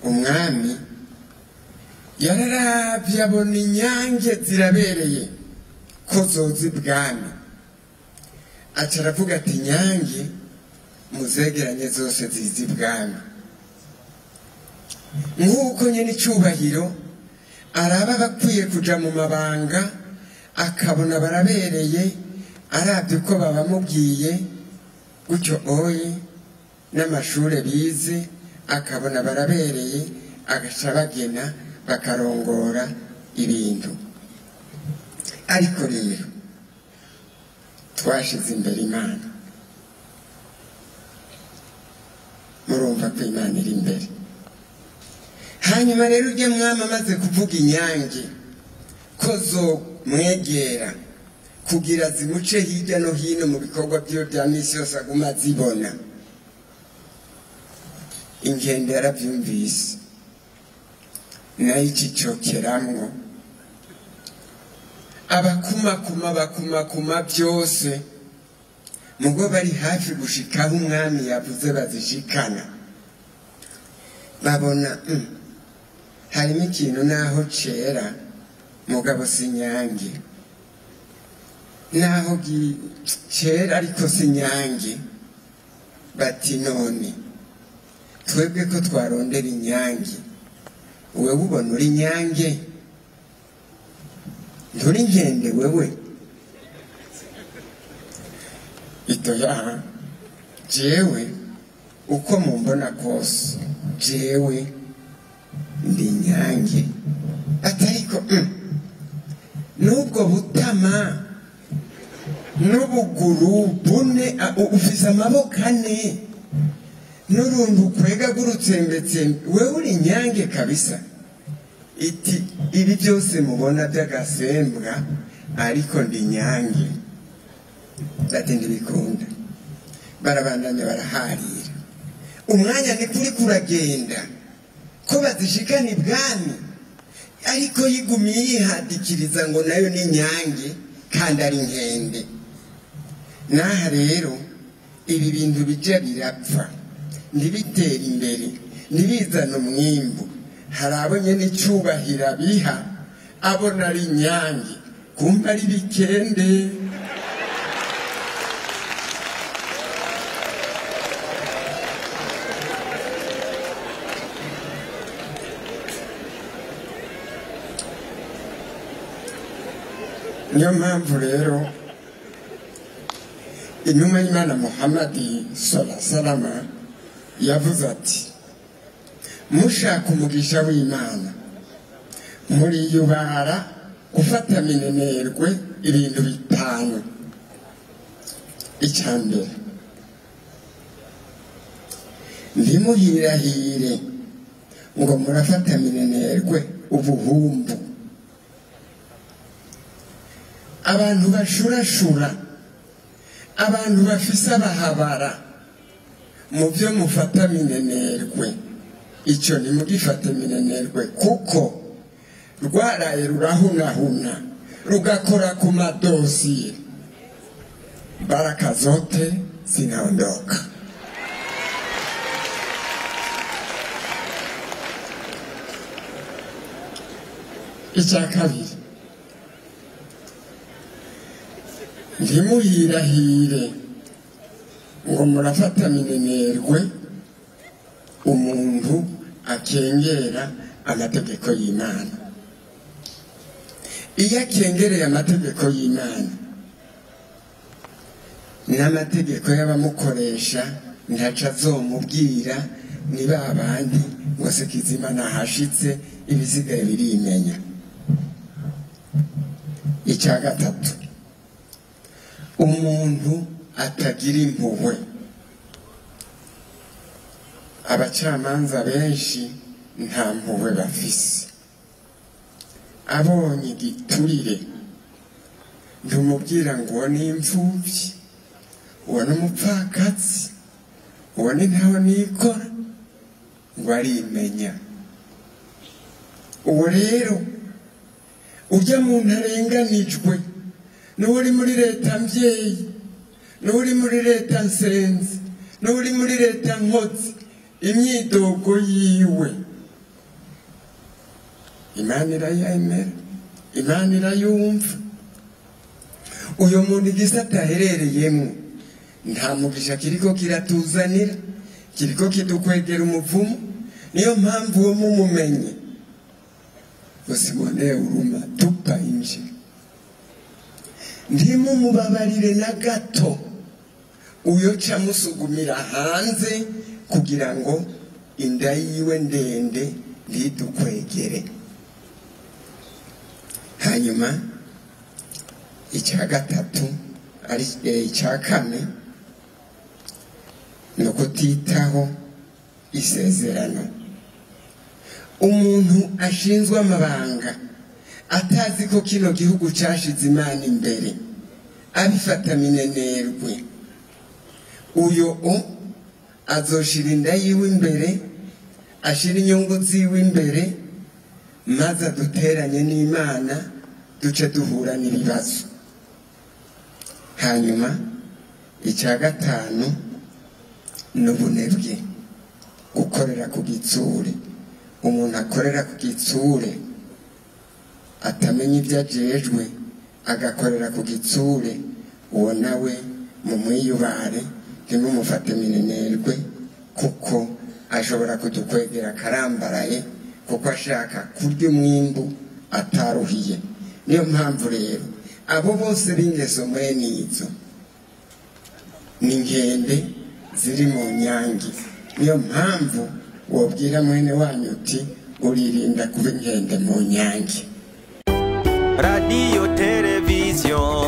umwami yararavye abona inyange zirabereye ko zoza ibwami aca aravuga ati inyange muzegeranye zose ziza ibwami nk'uko nyine icyubahiro araba abakwiye kuja mu mabanga akabona barabereye arabye uko babamubwiye gutyo oye n'amashuri bize akabona barabereye agaca bagena bakarongora ibintu ariko rero twashize imbere imana murumva ko imana iri imbere hanyuma rero ujye mwami amaze kuvuga inyange ko zo mwegera kugira zimuce hirya no hino mu bikorwa byiwe bya minsi yose aguma zibona ingendo yarabyumvise nayo ikicokeramwo abakumakuma bakumakuma byose mugo bari hafi gushikaho umwami yavuze bazishikana babona mm, harimo ikintu naho cera mugabo si nyange naho gi- cera ariko si nyange bati none twebwe ko twarondera inyange wewe ubona uri nyange nturi nkende wewe itoya jewe uko mumbona kose jewe ndi nyange atariko mm, n'ubwo butama n'ubuguru bune a- u- ufise amaboko ane n'uruntu ukwega rw'urutsembetsembe wewe uri nyange kabisa iti ibi byose mubona by'agasembwa ariko ndi nyange bati ntibikunda barabandanya baraharira umwanya ni kuri kuragenda ko bazishikana ibwami ariko yigumiye yihadikiriza ngo nayo ni nyange kandi ari nkende n'aha rero ibi bintu bijya birapfa ntibitere imbere ntibizane umwimbu hari abo nyine icyubahiro abiha abona ari inyange kumva ari bikende niyo mpamvu rero intumwa y'imana muhammadi sala salama yavuze ati mushaka umugisha w'imana muriyubara gufata minenerwe ibintu bitanu icya mbere ntimuhirahire ngo murafata minenerwe ubuhumbu abantu bashurashura abantu bafise abahabara mu byo mufata minenerwe icyo ntimugifate minenerwe kuko rwaraye rurahunahuna rugakora ku madosiye baraka zote zinaondoka icya kabiri ntimuhirahire ngo murafata minenerwe umuntu akengera amategeko y'imana iyo akengereye amategeko y'imana n'amategeko y'abamukoresha ntaca azomubwira ni ba bandi ngo se kizima nahashitse ibisigaye birimenya icya gatatu umuntu atagira impuhwe abacamanza benshi nta mpuhwe bafise abonye igiturire ntumubwira ngo uwo ni imfubyi uwo ni umupfakazi uwo ni ntaho nikora ngo arimenya uwo rero ujya mu ntarenganijwe n'uri muri leta mbyeyi n'uri muri leta nsenzi n'uri muri leta nkotsi imyidogo yiwe imana irayemera imana irayumva uyu muntu igisata aherereyemo nta mugisha kiriko kiratuzanira kiriko kidukwegera umuvumo niyo mpamvu uwo mumumenye usimone uruma tupa inje ntimumubabarire na gato uyo ca musugumira hanze kugira ngo inda yiwe ndende ntidukwegere hanyuma icya gatatu ari eh, icya kane ni ukutitaho isezerano umuntu ashinzwe amabanga atazi ko kino gihugu cyashize imana imbere abifata minenerwe uyo o azoshira inda yiwe imbere ashira inyungu ziwe imbere maze aduteranye n'imana duce duhura n'ibibazo hanyuma icya gatanu ni ubunebwe gukorera ku gitsure umuntu akorera ku gitsure atamenya ibyo ajejwe agakorera ku gitsure uwo nawe mu mwiyubare ntimumufate minenerwe kuko ashobora kudukwegera akarambaraye kuko ashaka kurya umwimbu ataruhiye niyo mpamvu rero abo bose b'ingeso mwene izo ni inkende ziri mu nyange niyo mpamvu wabwira mwene wanyu uti uririnda kuba inkende mu nyange radiyo televiziyo